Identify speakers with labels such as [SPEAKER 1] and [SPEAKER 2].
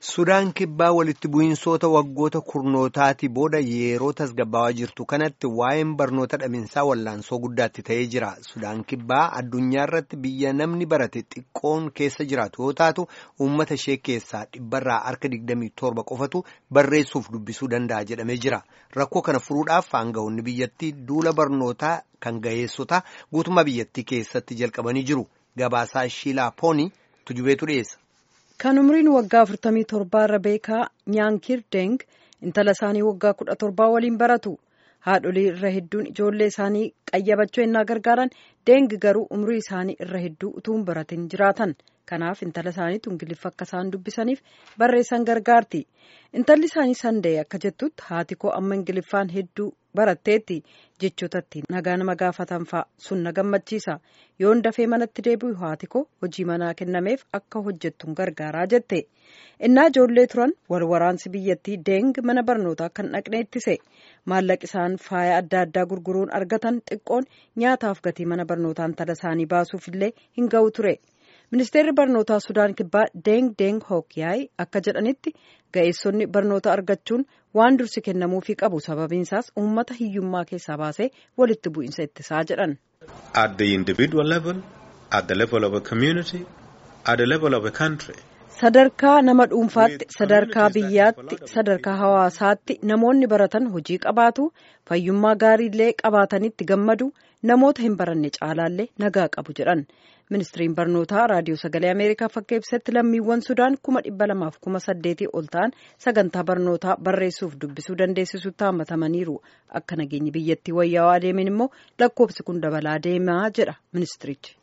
[SPEAKER 1] Sudaan kibbaa walitti bu'iinsoota waggoota kurnootaati booda yeroo tasgabbaawaa jirtu kanatti waa'een barnoota dhaminsaa wallaansoo guddaatti ta'ee jira. Sudaan kibbaa addunyaa irratti biyya namni barate xiqqoon keessa jiraatu yoo taatu uummata ishee keessaa dhibbarraa harka 27 qofatu barreessuuf dubbisuu danda'a jedhamee jira. Rakkoo kana furuudhaaf aangawoonni biyyattii duula barnootaa kan ga'eessota guutummaa biyyattii keessatti jalqabanii jiru. Gabaasaa Shiilaa Poonii tujubeetu dhiyeessa.
[SPEAKER 2] Kan umriin waggaa 47 irra beekaa Nyaankir Deng intala isaanii waggaa 17 waliin baratu. Haadholii irra hedduun ijoollee isaanii qayyabachuu ennaa gargaaran Deng garuu umrii isaanii irra hedduu utuu hin baratin jiraatan. Kanaaf intala isaaniitu Ingiliffa akka isaan dubbisaniif barreessan gargaarti. Intalli isaanii Sandee akka jettutti haati koo amma Ingiliffaan hedduu baratteetti jechootatti nagaa nama gaafatan fa'a sun na gammachiisa yoon dafee manatti deebi'u haati koo hojii manaa kennameef akka hojjettuun gargaaraa jette innaa ijoollee turan wal waraansi biyyattii deeng mana barnootaa kan dhaqne ittise maallaqi isaan faaya adda addaa gurguruun argatan xiqqoon nyaataaf gatii mana barnootaa intala isaanii baasuuf illee hin ga'u ture. ministeerri barnootaa sudaan kibbaa deeng deeng hookyaay akka jedhanitti ga'eessonni barnoota argachuun waan dursi kennamuufii qabu sababiin isaas uummata hiyyummaa keessaa baasee walitti bu'iinsa ittisaa jedhan.
[SPEAKER 3] at the individual level at the level of a community at the level of a country.
[SPEAKER 2] sadarkaa nama dhuunfaatti sadarkaa biyyaatti sadarkaa hawaasaatti namoonni baratan hojii qabaatu fayyummaa gaariillee qabaatanitti gammadu namoota hin baranne caalaallee nagaa qabu jedhan ministiriin barnootaa raadiyoo sagalee ameerikaaf akka ibsetti lammiiwwan sudaan kuma dhibba lamaaf kuma saddeetii ol ta'an sagantaa barnootaa barreessuuf dubbisuu dandeessisutti hammatamaniiru akka nageenyi biyyattii wayyaawaa adeemen immoo lakkoofsi kun dabalaa deemaa jedha ministirichi.